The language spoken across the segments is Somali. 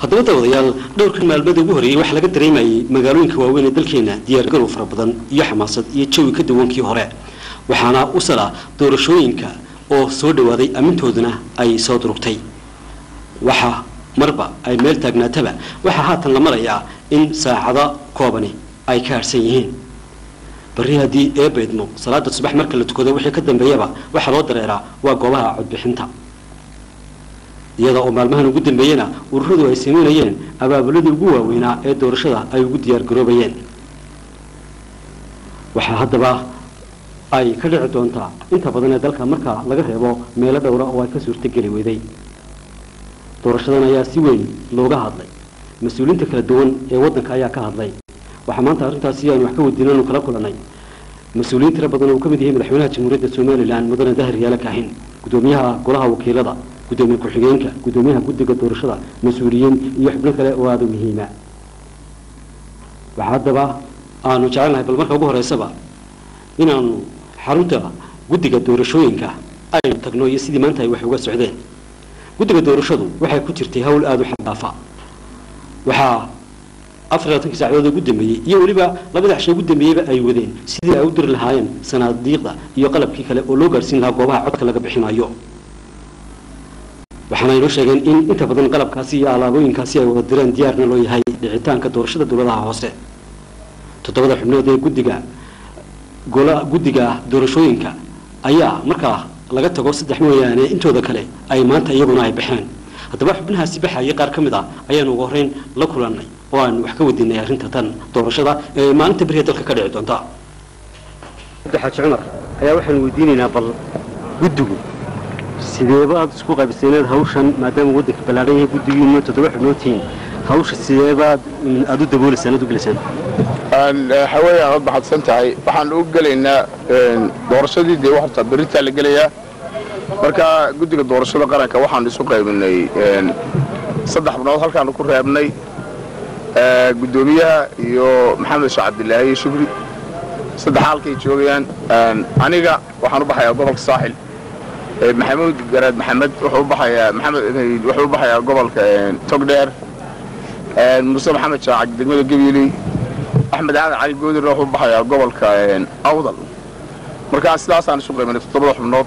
haddaba dawadayaal dhowrkan maalmada ugu horreeyey waxaa laga dareemayay magaalooyinka waaweyn ee dalkeena diyaargarow fara badan iyo xamaasad iyo jawi ka duwankii hore waxaana u sala doorashooyinka oo soo dhawaaday ammintooduna ay soo durugtay waxa marba ay meel taagnaataba waxaa haatan la marayaa in saacado koobani ay ka harhsan yihiin barri haddii eebaydmo salaada subax marka la tukado wixii ka dambeeyaba waxaa loo dareeraa waa goobaha codbixinta iyada oo maalmahan ugu dambeeyena ururadu ay samaynayeen abaabuladii ugu waaweynaa ee doorashada ay ugu diyaargaroobayeen waxaa haddaba ay ka dhici doontaa inta badan ee dalka marka laga reebo meelo dhowra oo ay ka suurtogeli weyday doorashadan ayaa si weyn looga hadlay mas-uuliyiinta kala duwan ee waddanka ayaa ka hadlay waxaa maanta arrintaasi aanu wax ka weydiinanu kala kulanay mas-uuliyiin tiro badan oo uu ka mid yahay madaxweynaha jamhuuriyadda somalilan mudane dahir yaala kaahin gudoomiyaha golaha wakiilada gudoomiye ku-xigeenka gudoomiyaha guddiga doorashada mas-uuliyiin iyo xubno kale oo aada u muhiima waxaa haddaba aanu jecelnahay bal marka ugu horeysaba inaanu xarunta guddiga doorashooyinka aynu tagno iyo sidii maanta ay wax uga socdeen guddiga doorashadu waxay ku jirtay hawl aada u xaddaafa waxaa afar iyo labaatankii saacadood ugu dambeeyey iyo weliba labada cisho ugu dambeeyeyba ay wadeen sidii ay u diri lahaayeen sanaadiiqda iyo qalabkii kale oo loo gaarhsiin lahaa goobaha codka laga bixinayo waxaana inoo sheegeen in inta badan qalabkaasi iyo alaabooyinkaasi ay wada direen diyaarna loo yahay dhicitaanka doorashada dowladaha hoose toddobada xubnood ee guddiga gola guddiga doorashooyinka ayaa markaa laga tago saddex mooyaane intooda kale ay maanta iyaguna ay baxeen haddaba xubnahaasi baxayay qaar ka mid ah ayaanu ugu horreyn la kulannay oo aanu wax ka wadiinay arrinta tan doorashada ee maalinta beriya dalka ka dhici doonta xaaji cumar ayaa waxaanu weydiinaynaa bal guddigu sideeba aad isku qaybseeneed hawshan maadaama waddanka ballaadhan yahay guddigiinu toddoba xubnood tihiin hawsha sideebaad aada u dabooleysaan aad u gelaysaan haween aad baxadsan tahay waxaan u gelaynaa doorashadii dee horta beritaa la gelayaa marka guddiga doorashada qaranka waxaan isu qaybinay saddex xubnood halkaanu ku reebnay guddoomiyaha iyo maxamed sheekh cabdilaahi iyo shukri saddex halkay joogayaan aniga waxaan u baxayaa gobolka saaxil maxamuud garaad maxamed wuxuu u baxayaa maxamed wuxuu u baxayaa gobolka togdheer muuse maxamed shaacag degmada gabiiley axmed aadan cali goodirna wuxuu u baxayaa gobolka awdal markaa sidaasaan isu qaybanay toddobada xubnood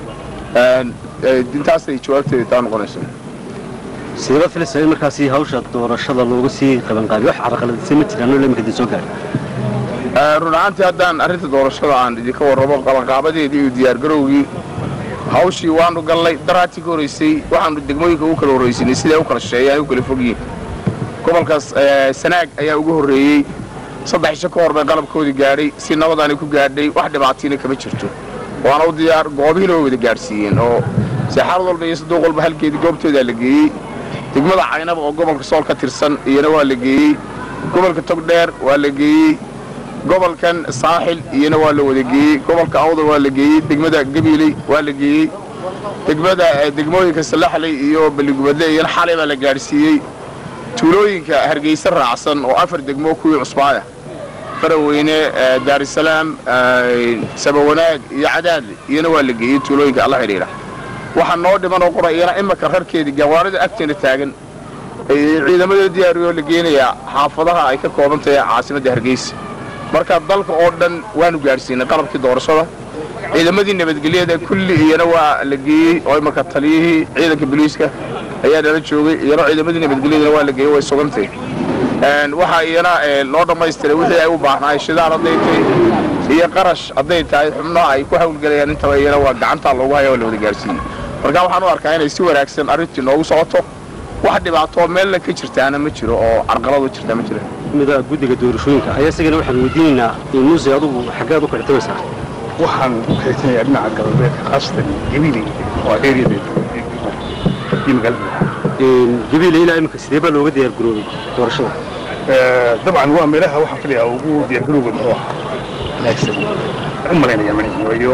intaasay jawaabteeda taa noqonaysa sideeba filaysaa in markaasi hawsha doorashada loogu sii qabanqaabiyo wax carqaladisay ma jiraan oo imika idin soo gaadhay run ahaantii haddaan arrinta doorashada aan idinka warrabo qabanqaabadeedii iyo diyaargarowgii hawshii waanu gallay daraatii ka horraysay waxaanu degmooyinka ugu kala horraysinay siday u kala sheeyaan u kala fogyihin gobolkaas sanaag ayaa ugu horreeyey saddex isho ka hor bay qalabkoodii gaadhay si nabadaanay ku gaadhay wax dhibaatiina kama jirto waana u diyaar goobihiina way wada gaadhsiiyeen oo seexaarad walba iyo saduuq walba halkeedii goobtoodaa la geeyey degmada caynaba oo gobolka sool ka tirsan iyana waa la geeyey gobolka togdheer waa la geeyey gobolkan saaxil iyana waa la wada geeyey gobolka awdal waa la geeyey degmada gabiiley waa la geeyey degmada degmooyinka salaxley iyo balligubadle iyana xalay baa la gaadhsiiyey tuulooyinka hargeysa raacsan oo afar degmo kuwii cusbaaya faraweyne daarisalaam sabawanaag iyo cadaadle iyana waa la geeyey tuulooyinka alla xidhiidha waxaa noo dhiman oo qora iyana imaka rarkeedii gawaarida agteena taagan ciidamadoo diyaariyoo la geenayaa xaafadaha ay ka kooban tahay caasimadda hargeysa marka dalka oo dhan waanu gaadhsiinay qalabkii doorashada ciidamadii nabadgelyada kulli iyana waa la geeyey oo imaka taliyihii ciidanka boliiska ayaa nala joogay iyana ciidamadii nabadgelyadana waa la geeyey way sugantay waxaa iyana loo dhammaystiray wixii ay u baahnaay shidaal hadday tahay iyo qarash hadday tahay xubnaha ay ku hawlgelayaan intaba iyana waa gacantaa loogu haya oo la wada gaadhsiiyey marka waxaan u arkaa inay si wanaagsan arrintii noogu socoto wax dhibaatoo meelna ka jirtaana ma jiro oo carqaladu jirtaa ma jira mida guddiga doorashooyinka ayaa isagana waxaan weydiinaynaa muuse adugu xaggeed u kicitamaysaa waxaan u kaysanayaa dhinaca galbeedka khaasatan gabiiley oo ereyadeeda iyo magaalada gabiile ilaa imika sidee baa looga diyaar garoobay doorashada dabcan waa meelaha waxaan filayaa ugu diyaargarowga muxuu ahaa wanaagsan waxaan u malaynayaa manihi waayo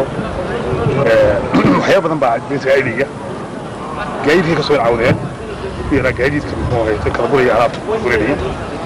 waxyaaba badan baa beenta gaadiga gaadiidkii ka soo cawdeen yaraa gaadiidka muxuu ahay kala guraya alaabta guranaya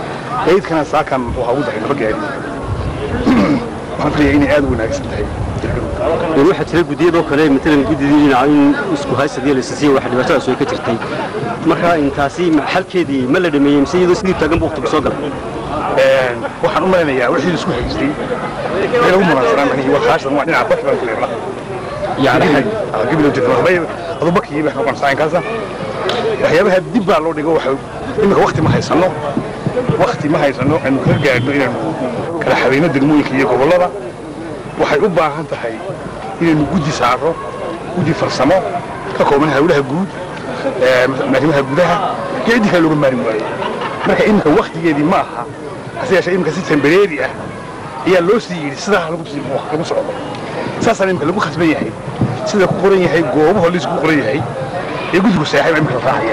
gaadiidkana saakan waxaa ugu daray laba gaadiid waxaan filayaa inay aad u wanaagsan tahay diyaargarowga waxaa jira guddiyadoo kale matalan guddidii dhinaca in isku haysadii la isisiiya wax dhibaatadaas way ka jirtay marka intaasi xalkeedii ma la dhameeyey mise iyadoo sidii taagan buu waqtigu soo galay waxaan u malaynayaa wixii isku haystay meel ugu munaasabaan manihi waa kaashdan waa dhinaca bax baan ku leeyahay yani gabilow jirta waxbay adubakii wax noqon saankaasa waxyaabaha dib baa loo dhigo waxa imika waqti ma haysano waqti ma haysano aynu kaga gaadhno inaanu kala xabayno degmooyinka iyo gobollada waxay u baahan tahay inaynu guddi saaro guddi farsamo ka kooban hawlaha guud arrimaha gudaha iyo ciddii kale looga maarin waayo marka iminka waktigeedii ma aha hase yeeshee iminka si tembareeri ah ayaa loo sii yidhi sidaa lagu sii lagu socdo saasaan iminka lagu khasban yahay sida ku qoran yahay goobaha liisku qoran yahay ee guddigu seexay baa iminka la raacaya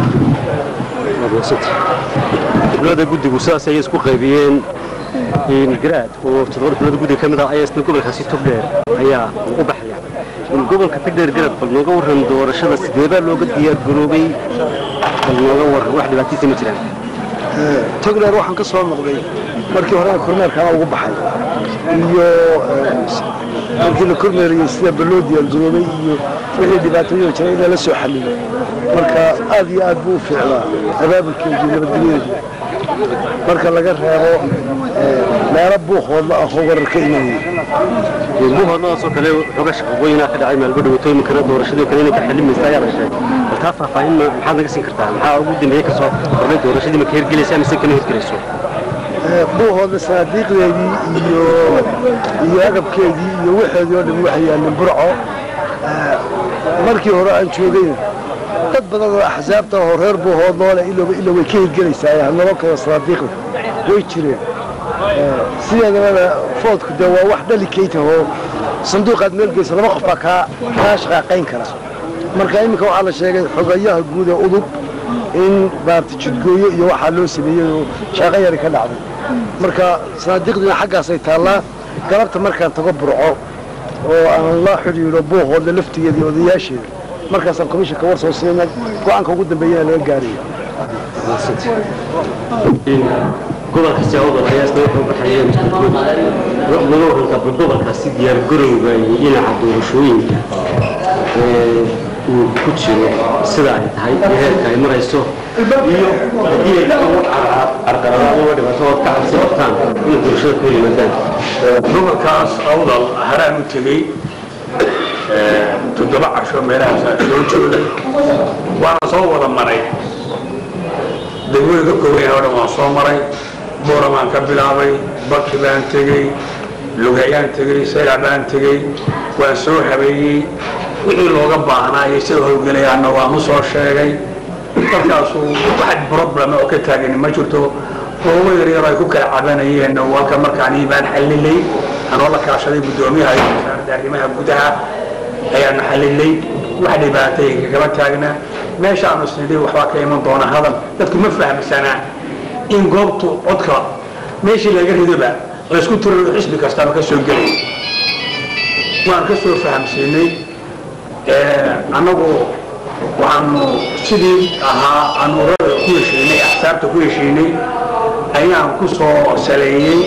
xubnada guddigu sidaas ayay isku qaybiyeen garaad oo toddoba xubnada guddiga ka mid ah ayaa isna gobolkaasi togdheer ayaa u baxaya gobolka togdheer garad bal nooga warran doorashada sidee baa looga diyaar garoobay bal nooga warran wax dhibaatiisa ma jiraan togdheer waxaan ka soo noqday markii horena kormeerkana ugu baxay iyo markii la kormeerayey sida baloo diyaargaroobay iyo wixii dhibaatooyin jira in lala soo xalliyo marka aad iyo aad buu u fiicnaa abaabulkeedii nabadgelyadeedii marka laga reebo meelo buuqoodla ah oo warar ka imanayay buuhoodladaasoo kale xoga shaqaqooyinaa ka dhacay maalba dhawatooy iminkana doorashadii kale inay ka xilimaysa ayaa la sheegay bal taa faahfaahin ma maxaad naga siin kartaa maxaa ugu dambeeye ka soo kordhay doorashadii ma ka hirgelaysa mise kama hirgelayso buuhoodla sanaadiiqdeedii iyo iyo agabkeedii iyo waxeedii oo dhan waxay yaalleen burco markii hore aan joogayna dad badan oo axsaabta oo reer buuhoodloole ilowba ilo way ka hirgelaysaa hanaloo kale sanaadiiqda way jireen sideedabana foodku dee waa wax dhalikayta oo sanduuqaad meel geysa laba qof baa kaa kaa shaqaaqayn kara marka iminka waxaa la sheegay xogayaha guud ee udub in baarti jidgooyo iyo waxaa loo sameeyey oo shaaqo yari ka dhacday marka sanaadiiqdiina xaggaasay taallaa galabta markaan tago burco oo aan la xidhiidho buuhoodle laftigeeda iyo odayaasheeda markaasaan komishanka war soo siina go-aanka ugu dambeeyana laga gaaraya gobolka siyaawada ayaa isna wuxuu baxaya mustaqbal naga warantaa bal gobolkaasi diyaar garowga iyo dhinaca doorashooyinka uu ku jiro sida ay tahay iyo heerka ay marayso iyo haddii ay carqaladaad uga dhibaato ood ka cabsi qabtaan inay doorashada ka yimaadaan gobolkaas awdal haraan u tegey toddoba casho meelahaas soo joogay waana soo wada maray degmooyinka kooban oo dhan waan soo maray boora baan ka bilaabay baki baan tegey lugayaan tegey saylac baan tegey waan soo habeeyey wixii looga baahnaa iyo sida howlgelayaanna waan u soo sheegay dalkaasu wax problem oo ka taagani ma jirto goobo yaryar ay ku kala cabanayeen walka markaan baan xallilay anoo la kaashaday guddoomiyaha iyo wasaaradda arrimaha gudaha ayaanu xallilay wax dhibaatay kagama taagna meeshaanu isnidhi waxbaa ka iman doona hadal dadku ma fahmsanaa in goobtu codka meeshii laga ridoba laysku tiro xisbi kastaba ka soo gelay waan ka soo fahamsiinay annagu waxaanu sidii ahaa anuurada ku heshiinay axsaabta ku heshiinay ayaan ku soo saleeyey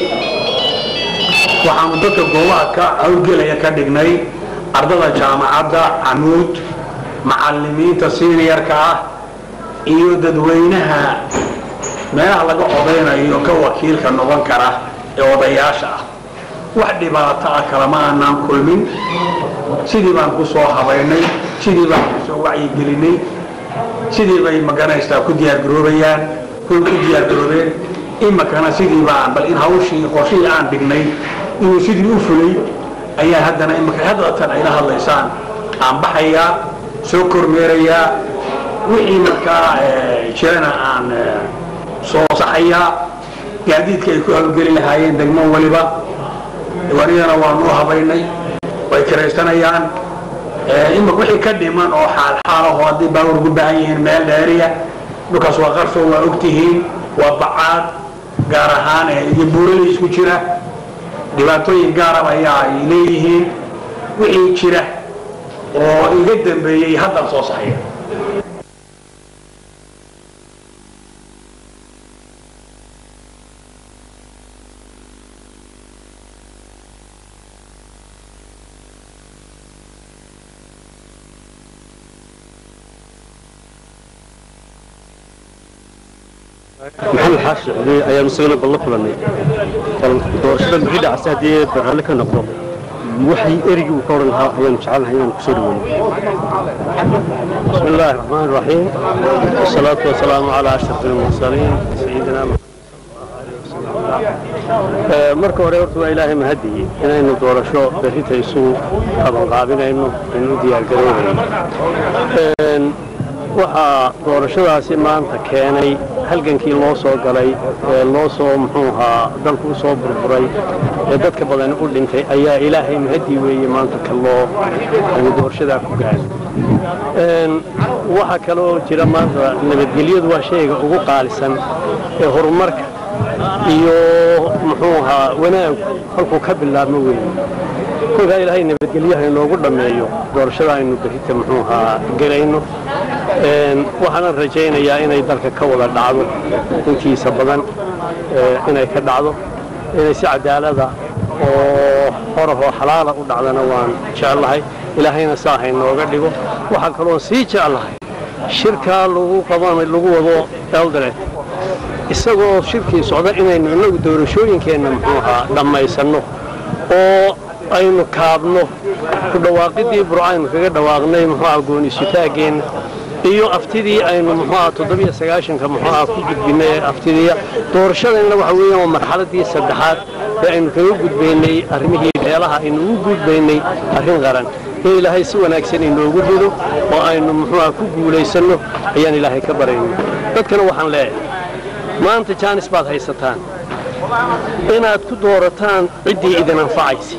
waxaanu dadka goobaha ka hawlgelaya ka dhignay ardada jaamacadda camuud macallimiinta siniyarka ah iyo dadweynaha meelaha laga odaynayo ka wakiilka noqon kara ee odayaasha ah wax dhibaato ah kalama aanaan kulmin sidii baan ku soo habaynay sidii baan ku soo wacyigelinay sidii bay maganaysaa ku diyaargaroobayaan kuwa ku diyaargaroobeen imakana sidii baan bal in hawshii qorshihii aan dhignay inuu sidii u fulay ayaa haddana imaka haddatan ayla hadlaysaan aan baxayaa soo kormeerayaa wixii markaa jirana aan soo saxayaa gaadiidka ay ku hawlgeli lahaayeen degmo waliba diiwaaniyadana waanu habaynay way kiraysanayaan imaka wixii ka dhiman oo xaalxaalaho haddii baawar ugu baahan yihiin meel dheeriya dhulkaas waa qarso waa ogtihiin waa bacaad gaar ahaan iyo buuralay isku jira dhibaatooyin gaaraba ayaa ay leeyihiin wixii jira oo iga dambeeyey haddan soo saxaya maxamed xaashi cudi ayaanu isagana bal la kulannay bal doorashada bixi dhacsa haddii barhalle ka noqdo waxay erigii uu ka odhan lahaa ayaanu jecelnahay inaanu kusoo dhaweyno بسم الله الرحمن الرحيم والصلاة والسلام على أشرف المرسلين سيدنا محمد آه، marka hore horta waa ilaahay mahadiye inaynu doorasho berrita isu qabanqaabinayno aynu u diyaargaroobeyno Een, waxaa doorashadaasi maanta keenay halgankii loo soo galay ee loo soo muxuu ahaa dalku u soo burburay ee dadka badan u dhintay ayaa ilaahay mahadii weeye maanta ka loo aynu doorashadaa ku gaadhay Een, waxaa kaloo jira maanta nabadgelyadu waa shayga ugu qaalisan ee horumarka iyo muxuu ahaa wanaagu halkuu ka bilaabmo weeye kolkaa ilaahay nabadgelyaha inoogu dhammeeyo doorashada aynu berita muxuu ahaa gelayno Een, waxaanan rajaynayaa inay dalka ka wada dhacdo intiisa badan ee, inay ka dhacdo inay si cadaalada oo horahoo xalaala u dhacdana waan jeclahay ilaahayna saa haynooga dhigo waxaa kaloon sii jeclahay shirkaa lagu qaban lagu wado eldoret isagoo shirkii socda inaynu innagu doorashooyinkeenna muxuu ahaa dhammaysanno oo aynu kaabno ku dhawaaqidii burcaynu kaga dhawaaqnay muxuu ahaa gooni-sutaaggeenna iyo aftidii aynu muxuu ahaa toddobiyo sagaashanka muxuu ahaa ku gudbinay ee aftidiya doorashadayna waxa weeyaan waa marxaladii saddexaad ee aynu kaga gudbaynay arrimihii beelaha aynu ugu gudbaynay arrin qaran in ilaahay si wanaagsan inoogu rido oo aynu muxuu ahaa ku guulaysanno ayaan ilaahay ka barayno dadkana waxaan leeyahay maanta jaanis baad haysataan inaad ku doorataan ciddii idin anfacaysa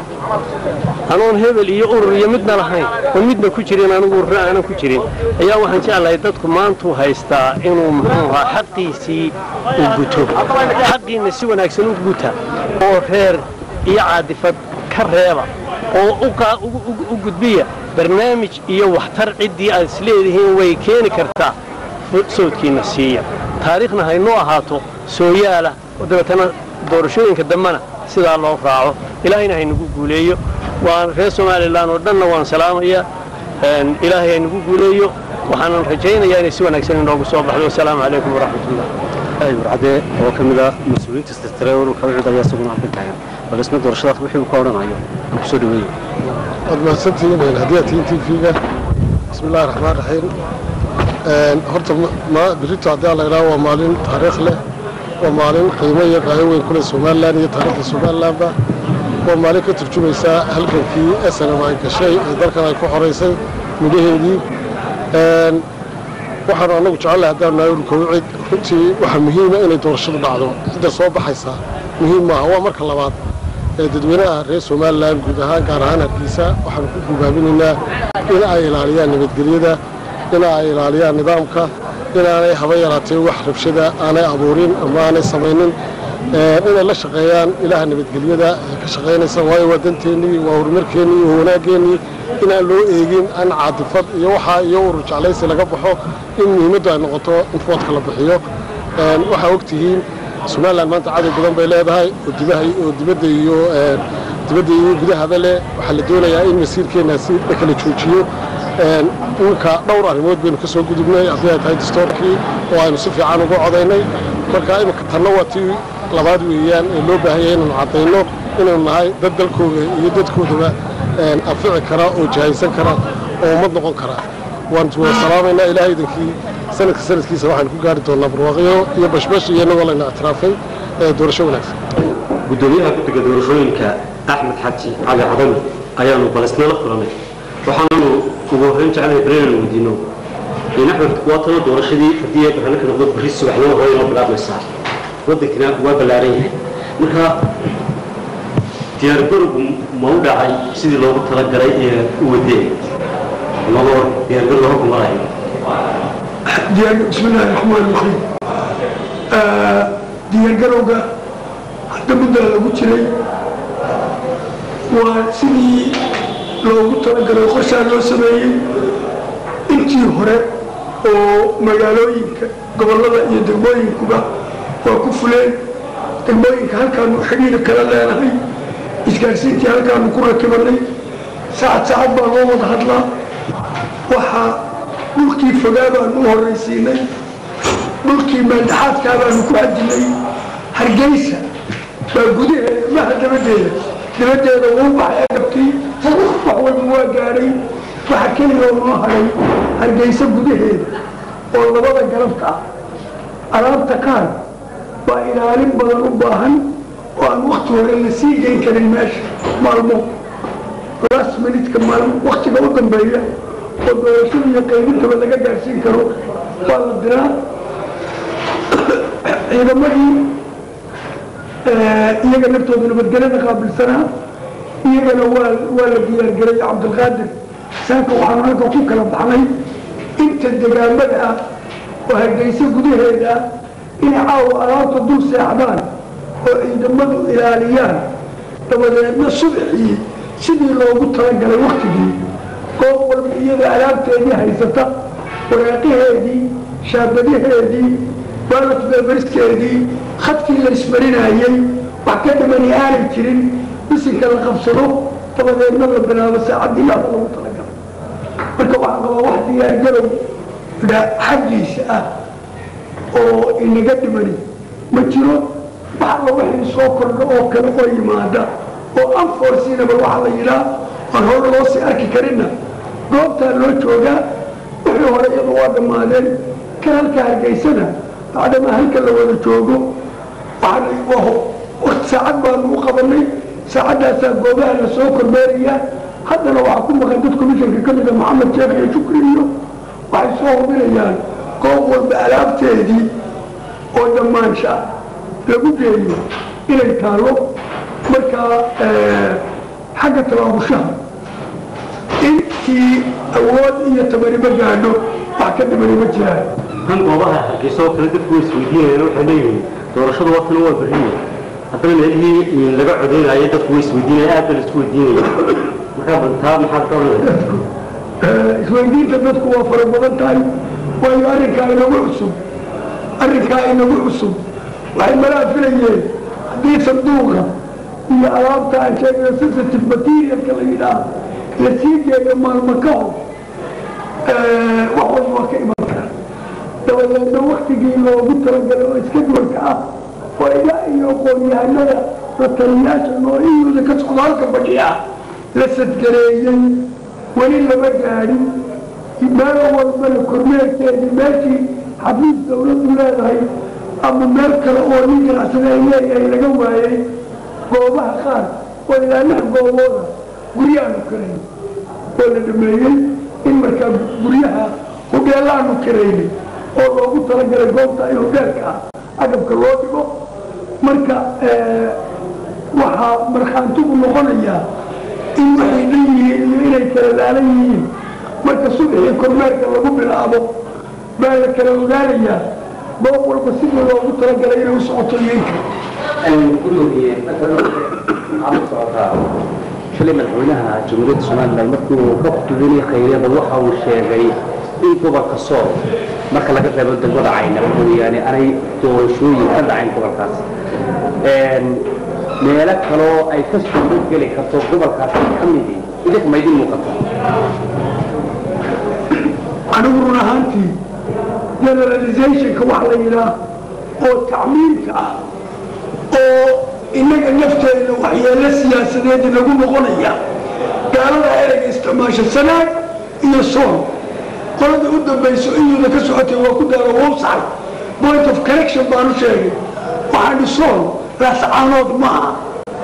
anoon hebel iyo urur iyo midna lahayn oo midna ku jirin anigu urura aanan ku jirin ayaa waxaan jeclahay dadku maantuu haystaa inuu muxuu ahaa xaqiisii u guto xaqiinna si wanaagsan u guta oo reer iyo caadifad ka reeba oo u qaa- ugu- ugu- u gudbiya barnaamij iyo waxtar ciddii aad isleedihiin way keeni kartaa sawdkiina siiya taariikhna haynoo ahaato sooyaala oo dabeetana doorashooyinka dambena sidaa loo raaco ilaahayna haynagu guuleeyo waan reer somalilan oo dhanna waan salaamayaa Een, ilaahay haynagu guuleeyo waxaanan rajaynayaa inay si wanaagsan inoogu soo baxdo wasalaamu calaykum waraxmatullah ay warcadee oo ka mid ah mas-uuliyiinta istirtiray ururka wicid ayaa isaguna halkan taagan bal isna doorashadaas wixii uu ka odhanayo aan kusoo dhaweeyo waad mahadsantihiin hadiyaa tihiin tv-ga bismi illahi raxmaan raxiim horta ma birito haddii aan la idhaho waa maalin taariikh leh waa maalin qiimo iyo qaayo weyn ku leh somalilan iyo taariikhda somalilanba waa maalin ka turjumaysaa halgankii snm ay gashay ee dalkan ay ku xoraysay midhaheedii waxaanu annagu jecelnahay haddaan nahay ururka wicid runtii waxaa muhiima inay doorashadu dhacdo cidda soo baxaysa muhiim maaha waa marka labaad ee dadweynaha reer somalilan guud ahaan gaar ahaan hargeysa waxaanu ku gubaabinaynaa in ay ilaaliyaan nabadgelyada in ay ilaaliyaan nidaamka inaanay haba yaraatee wax rabshada aanay abuurin ama aanay samaynin inay la shaqeeyaan ilaha nabadgelyada ee ka shaqaynaysa waayo waa danteennii waa horumarkeennii waa wanaaggeenii inaan loo eegin an caadifad iyo waxaa iyo urur jeclaysi laga baxo in muhiimaddu ay noqoto in foodka la bixiyo waxaa ogtihiin somalilan maanta cadow badan bay leedahay oo dibaha oo dibadda iyo dibadda iyo gudahaba leh waxaa la doonayaa in masiirkeennaasi la kala joojiyo dhulka dhowr arrimood baynu ka soo gudubnay haddii ay tahay dastoorkii oo aynu si fiican uga codaynay marka imika tanna waa tii labaad weeyaan ee loo baahan yahay inaynu caddayno inaynu nahay dad dalkooda iyo dadkoodaba anfici kara oo jahaysan kara oo ummad noqon kara waan wada salaamaynaa ilaahay idinkii sanadka sanadkiisa waxaanu ku gaari doonaa barwaaqyo iyo bashbash iyo inagoo layna ictiraafay doorasho wanaagsan gudoomiyaha guddiga doorashooyinka axmed xaji cali cadami ayaanu balisna la kulanay waxaanu ugu horreyn jeclahay bareenan weydiino in axmed waa tana doorashadii haddii ay barnaamijka noqdo berri subaxnimo hore inoo bilaabmaysaa waddankina waa ballaaran yahay marka diyaargarowgu ma u dhacay sidii loogu talagalay ee u wadeen laba diyaargarow hor kumarayo بسم الله الرحمن الرحيم diyaargarowga hadda muddaa lagu jiray waa sidii loogu talagalay qorshaa loo sameeyey intii hore oo magaalooyinka gobollada iyo degmooyinkuba waa ku fuleen degmooyinka halkaanu xidhiir kala leenahay isgaarsiintii halkaanu ku rakibanay saacad saacad baa loo wada hadlaa waxaa dhulkii fogaa baanu u horraysiinay dhulkii meeldhaxaadkaa baanu ku hadilay hargeysa baa gudaheeda maha dabadeeda dabadeeda wuu baxay agabkii wax walba waa gaadhay waxa keliya oo noo hadhay hargeysa gudaheeda oo labada galabka ah alaabta qaar baa ilaalin badan u baahan oo aan wakti hore la sii geyn karin meesha maalmo last minutka maalmo waktiga u dambeeya oo doorashada iyo qaybintaba laga gaarsiin karo waa la diraa ciidamadii iyaga naftooda nabadgelyada qaabilsanaa iyagana waa waa la diyaargaray cabdilqaadir saaka waxaanu halka ku kala baxnay inta degaamada ah oo hargeysa gudaheeda ah inay caawa alaabta dul seexdaan oo ciidamadu ilaaliyaan dabadeedna subaxii sidii loogu talagalay waktigii goob walba iyada alaabteedii haysata waraaqaheedii shaabadaheedii baalat beberiskeedii khadkii la ismarinayey wax ka dhimani aanay jirin bisinka la qabsado dabadeedna la bilaabo saacaddii laada lagu talagalay marka waxaa qabaa wax diyaargarow xaggiisa ah oo inaga dhimani ma jiro wax alla wixii soo kordha oo kale oo yimaada oo anforsinaba waxaa la yidhaa aan hore loo sii arki karinna goobtaa loo joogaa wixii hore iyadu waa dhammaadeen kan halka hargeysana bacdamaa halka la wada joogo waqti saacad baanu u qabanay saacaddaasaa goobaha la soo kormeeraya haddana waxaa ku maqan dad commishanka ka mida maxamed sheekh iyo shukri iyo waxay soo hubinayaan goob walba alaabteedii oo dhammaansha lagu geeyo inay taalo markaa xagga tabaabushaha intii awood iyo tamariba gaadho wax ka dhimani ma jiraan kan goobaha hargeysa oo kale dadku way isweydiinayaan waxay leeyihiin doorashadu watana waa berriye haddana meelihii laga codeynayo dadku way isweydiinaya aad ba la isku weydiinaya markaa bantaa maxaad ka odhanaysa isweydiinta dadku waa fara badan tahay waayo arrinkaa inagu cusub arrinkaa inagu cusub waxay malaa filayeen haddii sanduuqa iyo alaabta aan sheegayo sensitive materialka la yidhaah la sii geeyo maalmo ka hor wax walba waa ka iman kara dabadeedna waktigii loogu talagalay oo iska duwanka ah oo ilaa iyo aqoon-yahanada la taliyaasha noolihooda ka socdo halka badhiya la sadgareeyey weli lama gaadhin meel walbana kormeerkeedii meeshii xafiis dawladdu leedahay ama meel kale oo nin ganacsada ay leeyahay laga waayey goobaha qaar oo ilaa lix goobooda guryaanu karayn oo la dhameeyey in markaa guryaha hudheelaanu karaynay oo loogu talagalay goobta in hudheelka ah agabka loo dhigo marka waxaa markhaantigu noqonayaa in waxay dhan yihiin iyo inay kala laalan yihiin marka subaxii kormeerka lagu bilaabo baa la kala ogaanayaa goob walba sidii loogu talagalay inay u socoto iyoinka gudoomiye maxaad u socotaa shalay madaxweynaha jamhuuriyadda somalilan markii uu ka khudbinay khayriyada waxa uu sheegay in gobolka sool marka laga reebo degmada caynaba mooyaane aanay doorashooyin ka dhacayn gobolkaas meelo kaloo ay ka suuro geli karto gobolkaasi ka midi idinka ma idin muuqata anigu run ahaantii generalizationka wax la yidhaah oo tacmiimka ah oo innaga nafteena waxyeelo siyaasadeed inagu noqonaya gaalada ereyga isticmaasha sanaag iyo sool qolada u dambayso iyuda ka socotay waa ku daaro website point of correction baanu sheegay waxaani sool laascaanood ma aha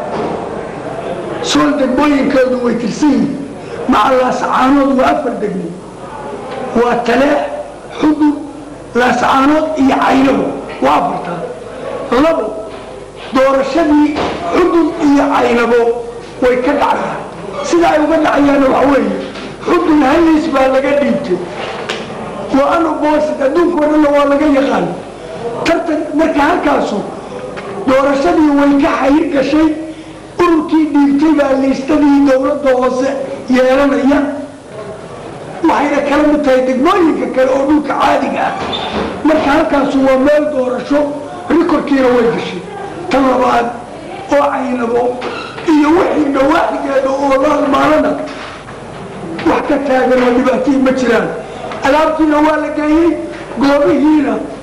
sool degmooyinkeedu way tirsan yihin maca laascaanood waa afar degmo waa taleex xudur laascaanood iyo caynabo waa afartaa labo doorashadii xudur iyo caynabo way ka dhacayaan sida ay uga dhacayaanna waxa weeye xudur halis baa laga dhiibtay waa anu boosid adduunka o dhanna waa laga yaqaan tartan marka halkaasu doorashadii way ka xayir gashay ururkii dhiibtay baa liistadii dowladda hoose yeelanaya waxayna kala mid tahay degmooyinka kale oo dhulka caadiga ah marka halkaasu waa meel doorasho rikorkiina way gashay tan labaad oo caynabo iyo wixii dhawaaxigeeda oo la halmaalana wax ka taagan oo dhibaatihii ma jiraan alaabtiina waa la geeyey goobihiina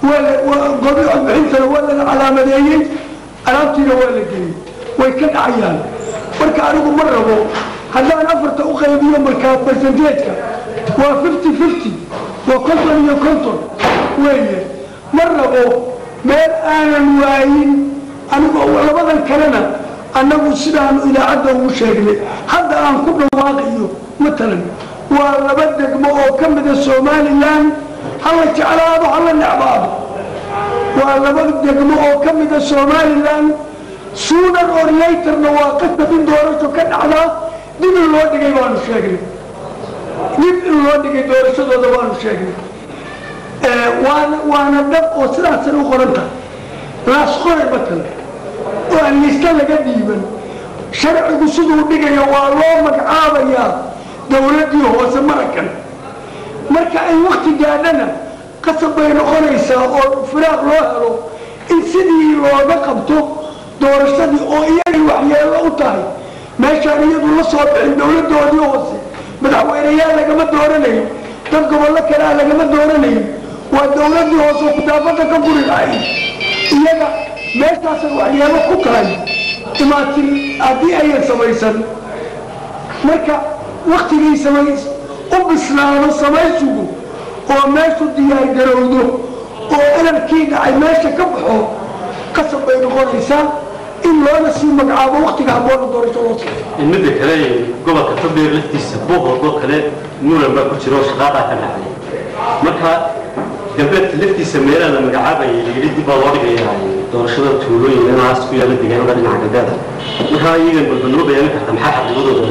waa la waa goobi codbixintana waa laga calaamadeeyey alaabtiina waa la geliyey way ka dhacayaan marka anigu ma rabo haddaan afarta u qaybiyo markaa percentage-ka waa fifty fifty waa konton iyo konton weeye ma rabo meel aanan waayin anigoo labadan kalena annagu sidaanu idaacadda ugu sheegnay hadda aan ku dhawaaqiyo matalan waa laba degmo oo ka mida somalilan hala jeclaado hala necbaado waa laba degmo oo ka mida somalilan sooner or laterna waa qasab in doorasho ka dhacdaa dib in loo dhigay baanu sheegnay dib in loo dhigay doorashadooda baanu sheegnay waana waana dhab oo sidaasay u qoran tahay laas qoray matalan oo aan lista laga dhiiban sharcigu siduu dhigayo waa loo magacaabayaa dowladdii hoose marakan marka ay wakti gaadhana qasab bay noqonaysaa oo firaaq loo helo in sidii looga qabto doorashadii oo iyagay waxyeello u tahay meeshaan iyadu la soo bixin dowladdoodii hoose madaxweyneyaal lagama dooranayo dad gobollo kalea lagama dooranayo waa dowladdii hoose oo kudaafada ka guri lahayd iyaga meeshaasay waxyeelo ku tahay imaatin haddii ayan samaysan marka waktigay samay u bislaado samaysigu oo meeshu diyaargarowdo oo elarkii dhacay meesha ka baxo qasab bay noqonaysaa in loona sii magacaabo waktiga habboona doorasho loo soo midda kale gobolka togdheer laftiisa boqorkoo kale muran baa ku jira oo shaqaadaa ka dhacday marka galbeedka laftiisa meelaha la magacaabaya layidhi dib baa loo dhigayaa doorashada tuulooyin inaas ku yaala deegaanada dhinaca galbeeda markaa iyagan balbanoo bayaanin karta maxaa xaqiiqadooda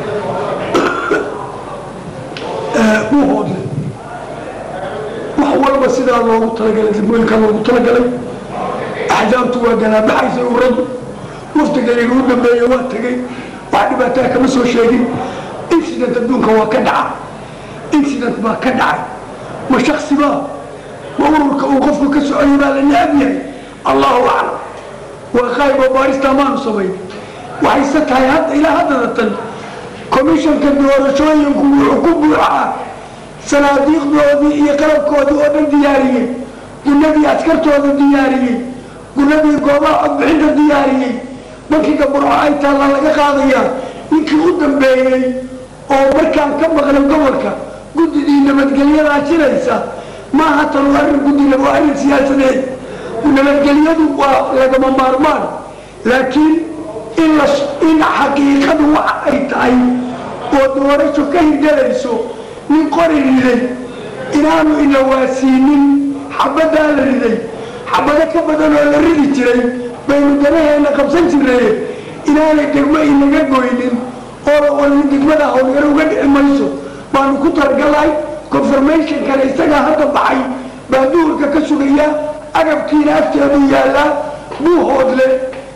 u hoodle wax walba sidaa loogu talagalay degmooyinka loogu talagalay axzaabtu waa ganaabaxaysa uradu waftigayga u dambeeye waa tegey wax dhibaataa kama soo sheegin incident adduunka waa ka dhaca incident baa ka dhacay ma shaksi baa ma ururka uu qofku ka socoyo baa la necab yahay allahu aclam waa qaayb oo baarista maanu samayn waxayse tahay hadda ilaa haddada tan komishanka doorashooyinku wuxuu ku buuxaa sanaadiiqdoodii iyo qalabkoodii oo dhan diyaariyey gunadii askartooda diyaariyey gunadii goobaha codbixinta diyaariyey bankiga burco ay taalla laga qaadayaa ninkii u dambeeyey oo markaan ka maqlay gobolka guddidii nabadgelyadaa jiraysa maaha tan waa arrin guddiga waa arrin siyaasadeed nabadgelyadu waa lagama maarmaan laakiin in la in xaqiiqadu waxa ay tahay oo doorasho ka hirgelayso nin qori riday inaanu ila waasiinin xabaddaa la riday xabado ka badan oo la ridi jiray baynu danaheena qabsan jirnaye inaanay degmo inaga goynin oo degmada howlgalo uga dhici mayso baanu ku talagalahay confirmation kale isagaa hadda baxay baa duhurka ka sugaya agabkiina afteedu yaallaa buu hoodle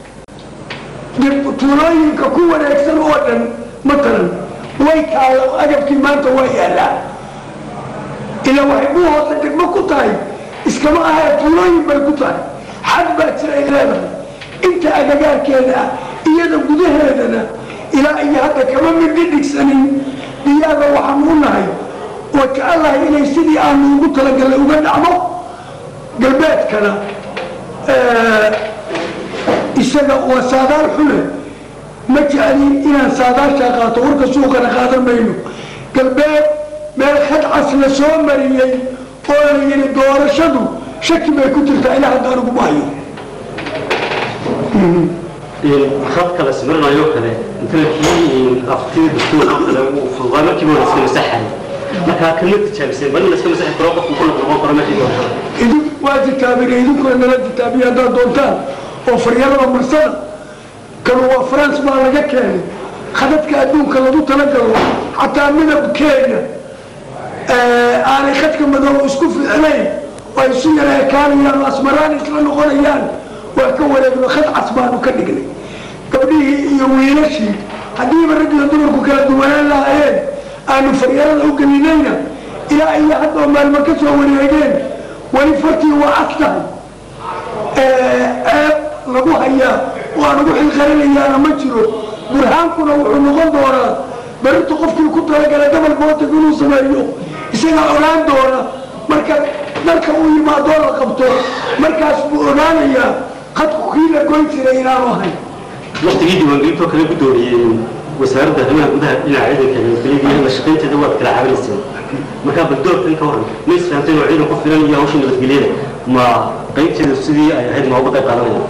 tuulooyinka ku wareegsan oo dhan matalan way taalla agabkii maanta waa yaallaa ila waxay buu hoodle degmo ku tahay iskama ahee tuulooyin bay ku tahay xad baa jira ay leedahay inta agagaarkeeda ah iyada gudaheedana ilaa iyo hadda kama midhi dhigsanin diyaada waxaanu u nahay oo jecelahay inay sidii aanu ugu talagalnay uga dhacdo galbeedkana isaga waa saadaal xule ma jeclin inaan saadaashaa qaato warka suuqana qaadan mayno galbeed meel khadcas la soo mariyey oo la yidhi doorashadu shaki bay ku jirtaa ilaa hadda aniguma hayo khadka la sawiranayo kale intankii aftida dastuurka kale uu fududaa markiiba la iska masaxay markaa kama tijaabiseen bal in la iska masaxi karo qofku ku noqon karo meeshii doorashada idin waa titaabina idinkuna nala titaabiya haddaad doontaan oo faryarada marsada kanu waa france baa laga keenay khadadka adduunka lagu talagalo xataa midabkeena aanay khadka madow isku fiicnayn oo ay isu yara ekaanayaan oo asmaraan isla noqonayaan waa ka wareegno khad cas baanu ka dhignay gabdhihii iyo wiilashii haddiiba rag iyo dumarku kala duwanaan lahaayeen aanu faryarada u gelinayna ilaa iyo haddoo maalmo ka soo wareegeen weli fartii waa cas tahay ceeb lagu hayaa oo aan ugu xilqarinayaana ma jiro burhaankuna wuxuu noqon doonaa barinta qofkii ku talagalay gobol bootig inuu sameeyo isagaa ogaan doona marka dalka uu yimaadoo la qabto markaas buu ogaanayaa qadku kii la goyn jiray inaanu ahayn waqtigii diiwaangelintoo kale guddoomiyey wasaaradda arrimaha gudaha dhinaca ciidanka nabadgelyada iyo la shaqaynteeda waad kala cabanayseen markaa bal doorkan ka waran ma isfahamteen oo ciidan ku filan iyo hawsha nabadgelyada ma qaybteeda sidii ay ahayd ma uga qayb qaadanaya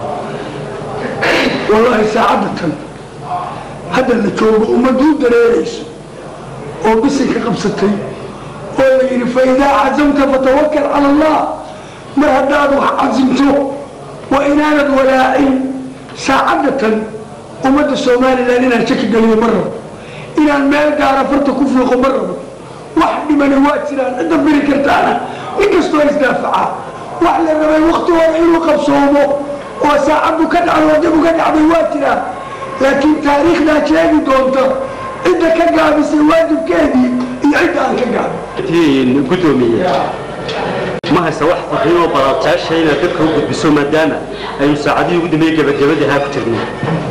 wallaahi saacadda tan hadda la joogo ummaduu dareerayso oo bisinka qabsatay oo la yidhi fa idaa cazamta fatawakal cala allah mar haddaad wax casimto waa inaanad walaacin saacadda tan ummadda somalilan inaan shaki geliyo ma rabo inaan meel gaara farta ku fiiqo ma rabo wax dhimani waa jiraan cidda biri kartaana nin kastoo isdaafacaa wax la rabay wakti hore inuu qabsoomo oo saacaddu ka dhacdo dib uga dhacday waa jiraan laakiin taariikhdaa sheegi doonta cidda ka gaabisay waajibkeedii iyo cidda aan ka gaabin guddoomiye ma haysa wax farriin oo balaabtaasha inaad dadka u gudbiso maadaama aynu saacadihii ugu dambeeyey gabagabadii ahaa ku jirnay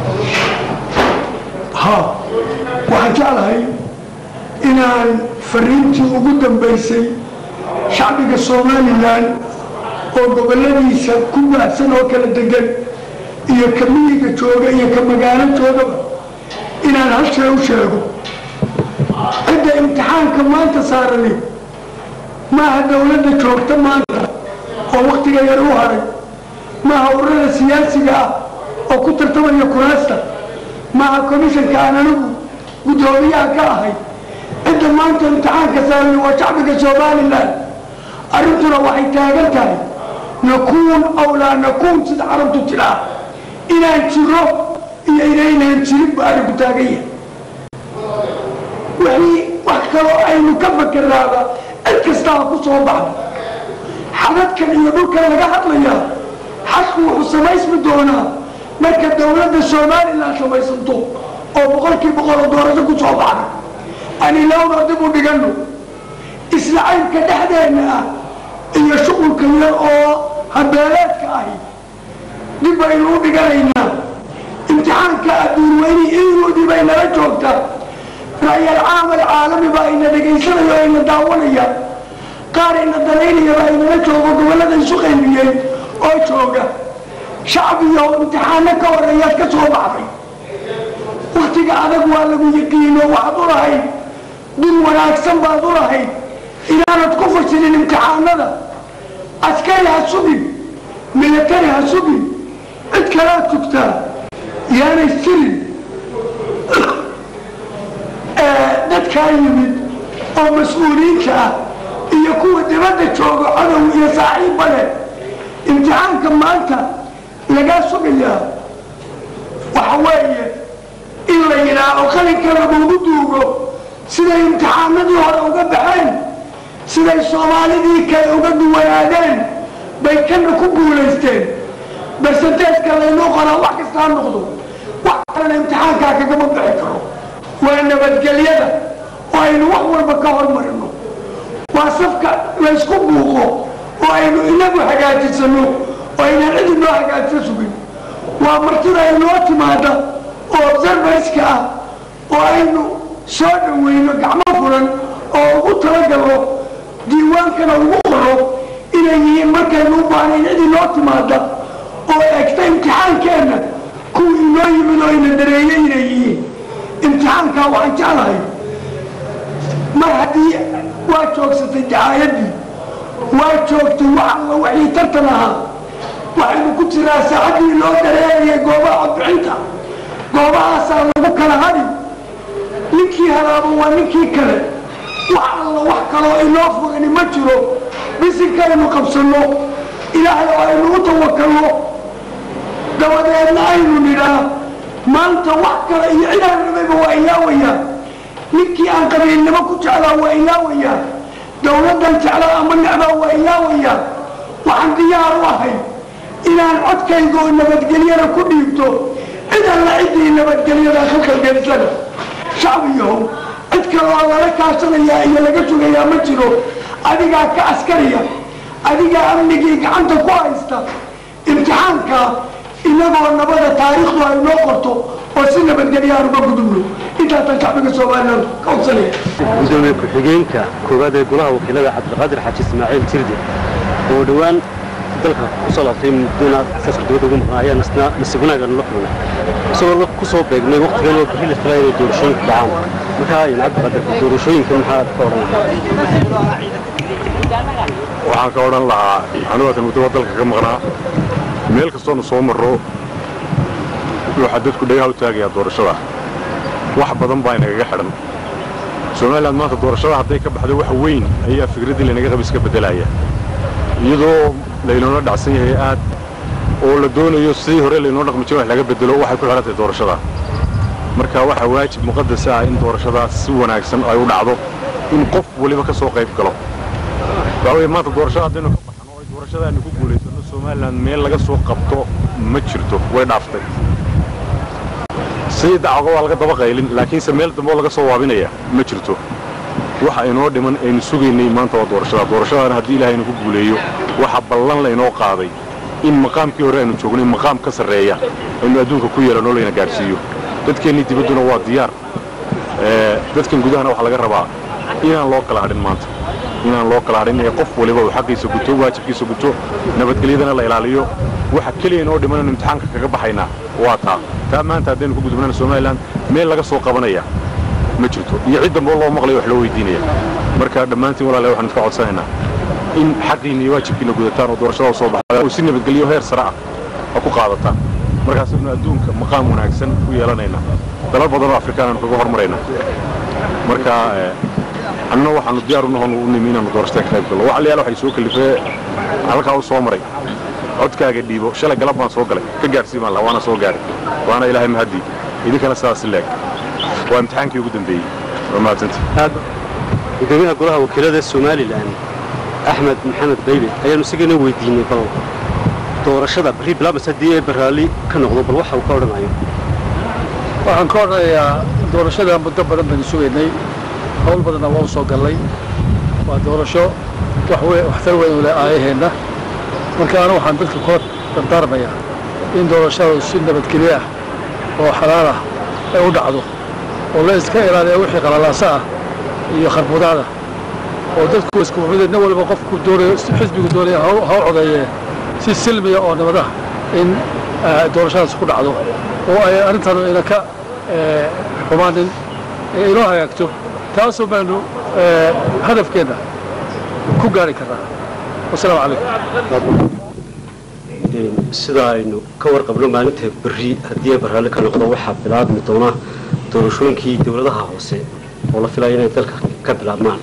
ha waxaan jeclahay inaan fariintii ugu dambaysay shacbiga somalilan oo gobolladiisa ku baahsan oo kala degan iyo ka miyiga jooga iyo ka magaalo joogaba inaan hal shay u sheego cidda imtixaanka maanta saarani maaha dawladda joogta maanta oo waktiga yar u haray maaha ururada siyaasiga ah oo ku tartamaya kuraasta maaha komishanka aan anigu guddoomiyaha ka ahay cidda maanta imtixaanka saarani waa shacbiga somalilan arrintuna waxay taagan tahay nakuun aw laa nakuun sida carabtu tidhaa inaan jiro iyo inaynaan jirin ba arrinku taagan yahay wixii wax kaloo aynu ka fakeraaba cid kastaa ku soo baxda xadadkan iyo dhulkan laga hadlayaa xadku wuxuu samaysmi doonaa marka dawladda somalilan samaysanto oo boqolkii boqol oo doorasho ku soo baxda anilowna dib u dhiganno isla caybka dhexdeenna ah iyo shuqulka yar oo habeeleedka ahi dib baynu u dhiganaynaa imtixaanka adduun weyni iigoodii bay nala joogtaa ra'yal caamal caalami baa ina dhegaysanayo o ina daawanaya qaar ina dalaynaya baa inala joogo gobollada isu qaybiyey oo jooga shacbiyo imtixaano ka horeeyaad ka soo baxday waktiga adag waa lagu yaqiino waxaad u lahayd dul wanaagsan baad u lahayd inaanad ku fashilin imtixaanada askari ha sugin milatari ha sugin cid kalaad tugtaa yaanay jirin dadkaa yimid oo mas-uuliyiinta ah iyo kuwa dibadda jooga cadow iyo saaxiibba leh imtixaanka maanta lagaa sugayaa waxa weeye in la yidhaaho qalinka lagugu duugo siday imtixaanadii hore uga baxeen siday soomaalidii kale uga duwanaadeen bay kana ku guulaysteen barsanteedka laynoo qoraa wax kasta ha noqdo wax kalena imtixaankaa kagama bixi karo waa nabadgelyada oo aynu wax walba ka hormarino waa safka laysku buuqo oo aynu inagu hagaajisano oo aynaan cidi noo hagaajisa sugin waa martida aynoo timaada oo observerska ah oo aynu soo dhaweyno gacmo furan oo ugu talagalno diiwaankana ugu qoro inay yihiin markaynu u baahnayn cidi noo timaada oo egta imtixaankeenna kuwii inoo yimid oo ina dareeyey inay yihiin imtixaankaa waxaan jeclahay mar haddii waa joogsatay dacaayadii waa joogtay wax alla wixii tartan ahaa waxaynu ku jiraa saacaddii loo dareerayay goobaha codbixinta goobahaasaa lagu kala hadhi ninkii halaaba waa ninkii kale wax alla wax kaloo inoo fogani ma jiro bisinkaynu qabsanno ilaahay oo aynu u tawakalno dabadeedna aynu nidhaa maanta wax kale iyo cidaan rabayba waa ilaawayaa ninkii aan qabiilnimo ku jeclaa waa ilaawayaa dawladdan jeclaa ama necbaa waa ilaawayaa waxaan diyaar u ahay inaan codkayga oo nabadgelyada ku dhiibto cid alla ciddii nabadgelyada ka kalgelisana shacbiyahow cid kaloo lala kaashanayaa iyo laga sugayaa ma jiro adigaa ka askariya adigaa amnigii gacanta ku haysta imtixaanka inagoo nabada taariikhdu ay noo qorto oo si nabadgelya aan uga gudubno intaasaan shacbiga somalilan ka codsanaya gudoomiye ku-xigeenka koowaad ee golaha wakiilada cabdiqaadir xaaji ismaaciil jirdi oo dhowaan dalka kusoo laabtay muddona safar dibadda ugu maqnaa ayaa nasna nasiib wanaagan la kulmay isagoo ku soo beegnay waqtigan oo berri la filaya inay doorashooyinku dhacaan markaa in cabdiqaadir doorashooyinka maxaad ka odhan waxaan ka odhan lahaa anugaatan muddoba dalka ka maqnaa meel kastoonu soo marro waxaa dadku dhagaha u taagayaa doorashada wax badan baa inagaga xidhan somalilan maanta doorashada hadday ka baxdo wax weyn ayaa fikraddii laynaga qaba iska beddelaya iyadoo laynoola dhacsan yahay aad oo la doonayo sidii hore laynoo dhaqmi jiro wax laga beddelo waxay ku xidhan tahay doorashada marka waxaa waajib muqadas ah in doorashadaas si wanaagsan ay u dhacdo in qof weliba ka soo qayb galo waxaa weeye maanta doorashada haddaynu ka baxno oo ay doorashadaani ku guulaysanno somalilan meel laga soo qabto ma jirto way dhaaftay sidii dacwaga waa laga daba qaylin laakiinse meel dambe oo laga soo waabinaya ma jirto waxa inoo dhiman aynu sugaynay maanta waa doorashada doorashadana haddii ilaahay inu ku guuleeyo waxa ballan laynoo qaaday in maqaamkii hore aynu joognay maqaam ka sarreeya aynu adduunka ku yeelanoo layna gaadhsiiyo dadkeennii dibadduna waa diyaar dadkan gudahana waxaa laga rabaa inaan loo kala hadhin maanta inaan loo kala hadhin ee qof waliba uu xaqiisa guto waajibkiisa guto nabadgelyadana la ilaaliyo waxa keliya inoo dhiman aynu imtixaanka kaga baxaynaa waa taa taa maanta haddaynu ku gudubnana somalilan meel laga soo qabanaya ma jirto iyo cid dambe loo maqlayo wax loo weydiinaya marka dhammaantiin walaalahay waxaan iska codsanaynaa in xaqiinna iyo waajibkiina gudataan oo doorashada soo baxda oo si nabadgelyo heer sare ah ha ku qaadataan markaasaynu adduunka maqaam wanaagsan u yeelanaynaa dalal badan oo afrikaan aanu kaga hormaraynaa marka annuna waxaanu diyaar u nahon u nimi inaanu doorashada ka qayb gallo waxa la yaala waxay soo kalifee halkaa u soo maray codkaaga dhiibo shalay galab baan soo galay ka gaadhsii baan laha waana soo gaaray waana ilaahay mahadii idinkana sidaas leeg waa imtixaankii ugu dambeeyey waa mahadsantii gudoomiyaha golaha wakiilada somalilan axmed maxamed bayle ayaanu isagana weydiinay bal doorashada berri bilaabmas haddii ee baraalli ka noqdo bal waxa uu ka odhanayo waxaan ka odhanayaa doorashada muddo badan baynu sugaynay hawl badanna waa u soo gallay waa doorasho waxtar weyn u leh aayaheenna marka anu waxaan dadka kula dardaarmayaa in doorashadu si nabadgelyo ah oo xalaal ah ay u dhacdo oo la iska ilaaliya wixii qalalaasa ah iyo kharbudaada oo dadku isku mid nin walba qofku doonayo xisbigu doonaya ha u codeeye si silmiya oo nabad ah in doorashadaas ku dhacdo oo ay arrintanu ina ka xumaanin ee inoo hagaagto taasoo baynu hadafkeenna ku gaari karnaa wasalaamu calaykum sida aynu ka warqabno maalinta berri haddii ay baraalli ka noqdo waxaa bilaabmi doona doorashooyinkii dowladaha hoose oo la filaya inay dalka ka bilaabmaan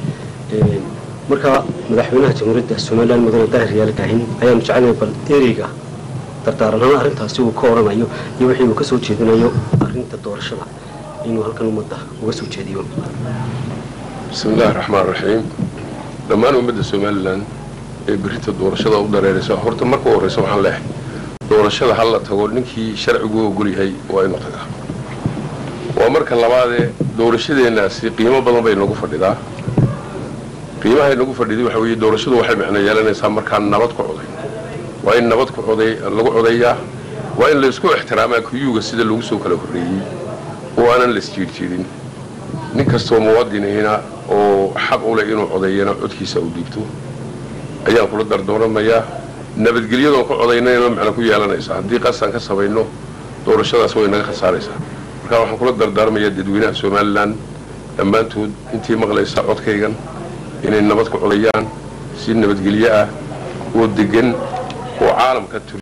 marka madaxweynaha jamhuuriyadda somalilan mudane daahir yaali kaahin ayaanu jecelnahay bal ereyga dardaaranaan arrintaasi uu ka odhanayo iyo wixii uu ka soo jeedinayo arrinta doorashada inuu halkan ummadda uga soo jeediyo bismi illaahi raxmaan raxiim dhammaan ummadda somalilan ee berrinta doorashada u dareeraysa horta marka u horraysa waxaan leehay doorashada hal la tago ninkii sharcigu ogol yahay waa inuu tagaa waa marka labaadee doorashadeennaasi qiimo badan bay nagu fadhidaa qiimahay nagu fadhiday waxa weeye doorashadu waxay macno yeelanaysaa markaan nabad ku coday waa in nabad ku coday lagu codayaa waa in laysku ixtiraamaa kuyuuga sida lagu soo kala horreeyey oo aanan laisjiirjiidin nin kastoo muwaadinihina oo xaq u leh inuu codeeyana codkiisa u dhiibto ayaan kula dardooramayaa nabadgelyadoon ku codaynayna macno ku yeelanaysaa haddii qasaan ka samayno doorashadaas way naga khasaaraysaa markaa waxaan kula dardaarmayaa dadweynaha somalilan dhammaantood intii maqlaysa codkaygan inay nabad ku codayaan si nabadgelyo ah oo deggan oo caalamka